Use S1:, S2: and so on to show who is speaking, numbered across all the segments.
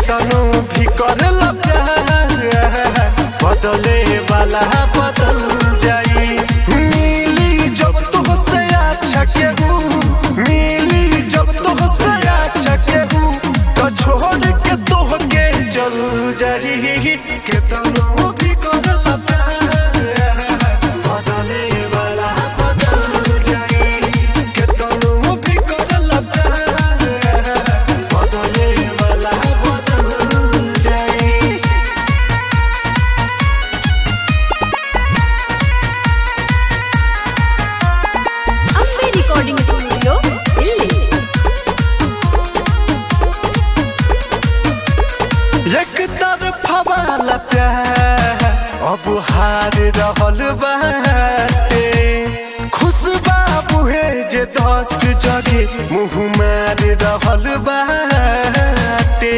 S1: केतनो भी करला प्यार बदले वाला बदल जाई मिली जब तुमसे अच्छा केहू मिली जब तुमसे अच्छा केहू तो छोड़ के तोहके चल जाई केतनो भी करला प्यार बदले वाला बदल जाई केतनो भी करला प्यार बदले वाला बदल जाई
S2: अम्बे रिकॉर्डिंग स्टूडियो दिल्ली
S1: एक तरफा वाला प्यार अब हार रहल बाटे खुशबा बुहे जे दस जगे मुँह मार रहल बाटे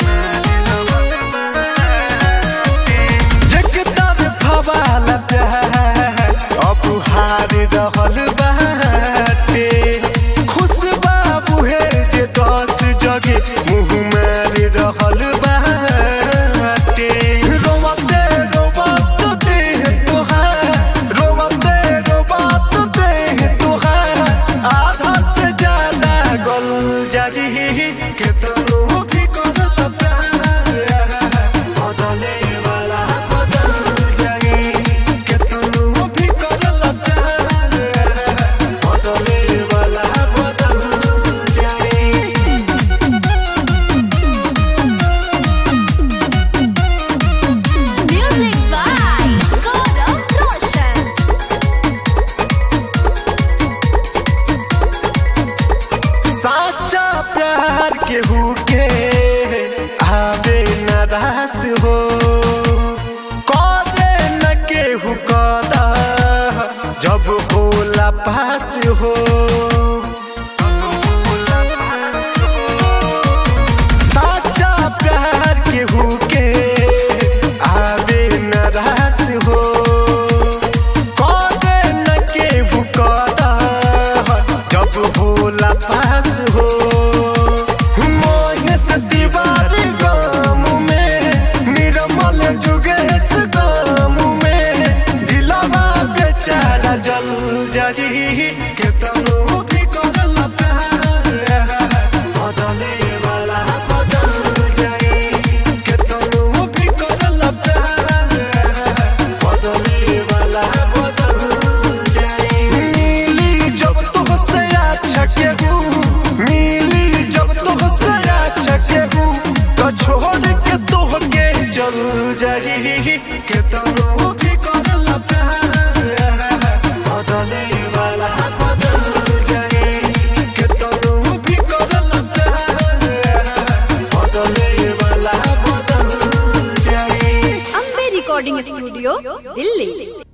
S1: एक तरफा वाला प्यार अब हार रहल बाटे खुशबा बुहे जे दस जगे मुँह मार रहल बाटे रोवते रोवत देह तोहार रोवते रोवत देह तोहार आधा से ज्यादा गल जारी केतनो भी करत प्यार बदले वाला बदल जाई केतनो भी करल प्यार बदले वाला बदल जाई
S2: म्यूजिक बाय गौरव रोशन
S1: साचा प्यार केहू के आवे न रास हो करे न केहू कदा जब होला पास हो साचा प्यार केहू के आवे न रास हो करे न केहू कदा जब होला पास हो मोहस दीवार गाम में निर्मल जुगेश गाम में दिलवा बेचारा जल जरी केतनो भी करल प्यार बदले वाला बदल जाई केतनो भी करल प्यार बदले वाला बदल जाई मिली जब तुमसे अच्छा केहू मिली जब तुमसे अच्छा केहू तो छोड़ के तोहके चल जाई केतनो भी करल प्यार बदले वाला बदल जाई केतनो भी करल प्यार बदले वाला बदल जाई
S2: अम्बे रिकॉर्डिंग स्टूडियो दिल्ली